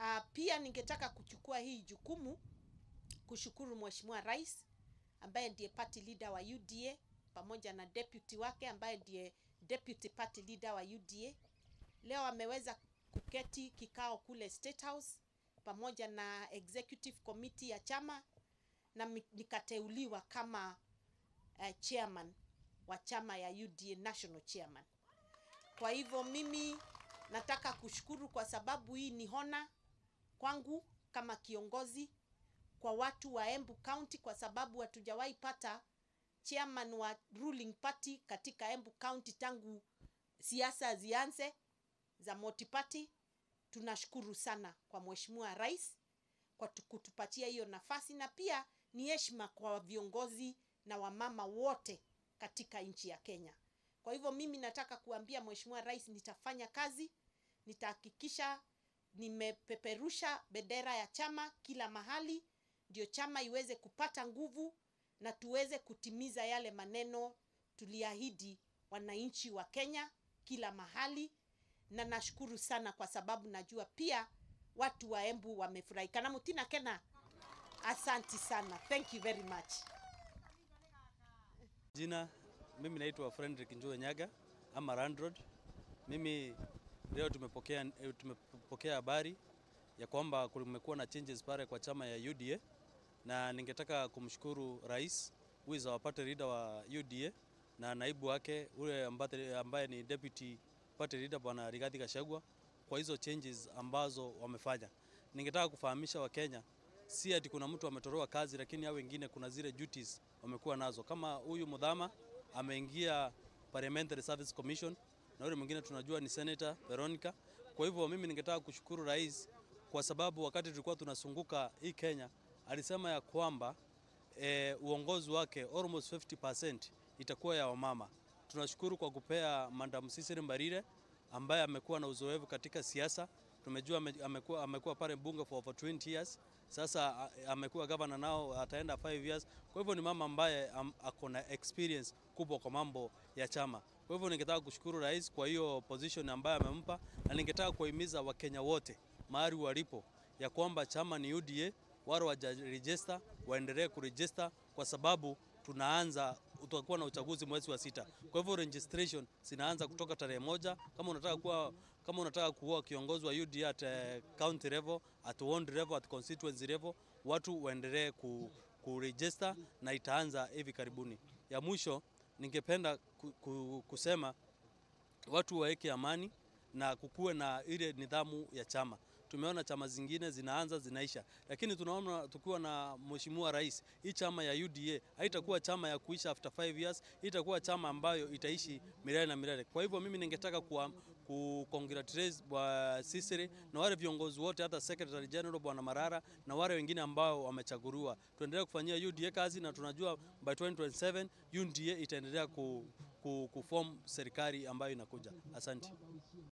Uh, pia ningetaka kuchukua hii jukumu kushukuru Mheshimiwa Rais ambaye ndiye party leader wa UDA pamoja na deputy wake ambaye ndiye deputy party leader wa UDA. Leo ameweza kuketi kikao kule State House pamoja na executive committee ya chama na mi- nikateuliwa kama uh, chairman wa chama ya UDA national chairman. Kwa hivyo mimi nataka kushukuru kwa sababu hii ni hona kwangu kama kiongozi kwa watu wa Embu County kwa sababu hatujawahi pata chairman wa ruling party katika Embu County tangu siasa zianze za multi-party. Tunashukuru sana kwa Mheshimiwa Rais kwa tu- kutupatia hiyo nafasi, na pia ni heshima kwa viongozi na wamama wote katika nchi ya Kenya. Kwa hivyo mimi nataka kuambia Mheshimiwa Rais, nitafanya kazi, nitahakikisha nimepeperusha bendera ya chama kila mahali, ndio chama iweze kupata nguvu na tuweze kutimiza yale maneno tuliahidi wananchi wa Kenya kila mahali, na nashukuru sana kwa sababu najua pia watu wa Embu wamefurahi. Kana mutina kena, asanti sana, thank you very much. Jina mimi naitwa Frederick Njue Nyaga ama Landlord. Mimi leo tumepokea eh, tumepokea habari ya kwamba kumekuwa na changes pale kwa chama ya UDA na ningetaka kumshukuru rais who is our party leader wa UDA na naibu wake ule ambaye, ambaye ni deputy party leader bwana Rigathi Gachagua kwa hizo changes ambazo wamefanya. Ningetaka kufahamisha Wakenya si ati kuna mtu ametoroa kazi, lakini hao wengine kuna zile duties wamekuwa nazo. Kama huyu Mudhama ameingia Parliamentary Service Commission na yule mwingine tunajua ni Senator Veronica. Kwa hivyo mimi ningetaka kushukuru rais kwa sababu wakati tulikuwa tunasunguka hii Kenya alisema ya kwamba eh, uongozi wake almost 50% itakuwa ya wamama. Tunashukuru kwa kupea Madam Cecily Mbarire ambaye amekuwa na uzoefu katika siasa. Tumejua ame- amekuwa, amekuwa pale bunge for over 20 years. Sasa a- amekuwa governor nao ataenda 5 years. Kwa hivyo ni mama ambaye am, ako na experience kubwa kwa mambo ya chama. Kwa hivyo ningetaka kushukuru rais kwa hiyo position ambayo amempa, na ningetaka kuwahimiza Wakenya wote mahali walipo ya kwamba chama ni UDA, wale wajarejista waendelee kurejista kwa sababu tunaanza utakuwa na uchaguzi mwezi wa sita. Kwa hivyo registration zinaanza kutoka tarehe moja. Kama unataka kuwa kama unataka kuwa kiongozi wa UDA at eh, county level, at ward level, at constituency level, watu waendelee ku, kuregister na itaanza hivi karibuni. Ya mwisho ningependa ku, ku, kusema watu waweke amani na kukuwe na ile nidhamu ya chama. Tumeona chama zingine zinaanza zinaisha, lakini tunaona tukiwa na mheshimiwa rais, hii chama ya UDA haitakuwa chama ya kuisha after 5 years, hii itakuwa chama ambayo itaishi milele na milele. Kwa hivyo mimi ningetaka kuwa ku congratulate bwa Sisiri na wale viongozi wote, hata Secretary General bwana Marara na wale wengine ambao wamechaguliwa. Tuendelee kufanyia UDA kazi na tunajua by 2027 UDA itaendelea ku, ku, kuform serikali ambayo inakuja. Asante.